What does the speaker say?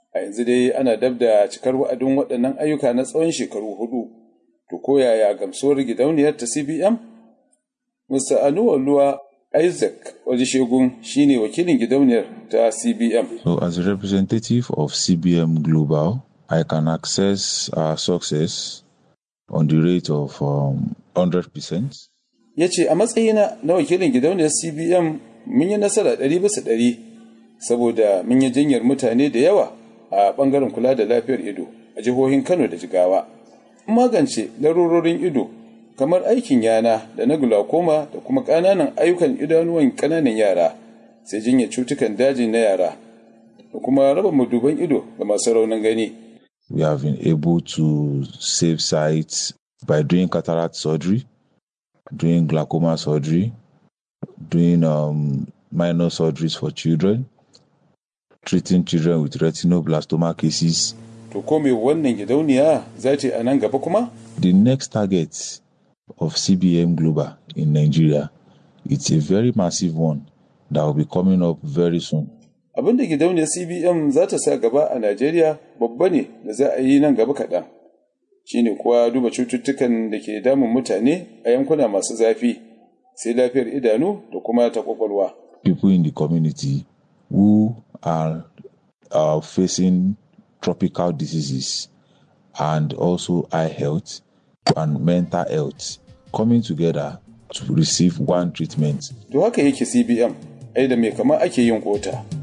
A yanzu dai ana dab da cikar wa'adin waɗannan ayyuka na tsawon shekaru hudu. To ko yaya gamsuwar gidauniyar ta CBM? Mr. Anuwaluwa Isaac Olusegun shine wakilin gidauniyar ta CBM. So as a representative of CBM Global, I can access our success on the rate of um, 100%. Ya ce a matsayina na wakilin gidauniyar CBM mun yi nasara ɗari bisa ɗari saboda mun yi jinyar mutane da yawa a ɓangaren kula da lafiyar ido a jihohin Kano da Jigawa. Magance larurorin ido kamar aikin yana da na glaucoma da kuma ƙananan ayyukan idanuwan ƙananan yara sai jinyar cutukan daji na yara da kuma raba maduban ido ga masu raunin gani. We have been able to save sites by doing cataract surgery, doing glaucoma surgery, doing um, minor surgeries for children, treating children with retinoblastoma cases. To ko me wannan gidauniya za ta yi a nan gaba kuma? The next target of CBM Global in Nigeria, it's a very massive one that will be coming up very soon. Abin da gidauniyar CBM za ta sa gaba a Najeriya babba ne da za a yi nan gaba kaɗan. Shi ne kuwa duba cututtukan da ke damun mutane a yankuna masu zafi, sai lafiyar idanu da kuma ta kwakwalwa. People in the community who are, are facing tropical diseases and also eye health and mental health coming together to receive one treatment. To haka yake CBM, ai da me kama ake yin kota.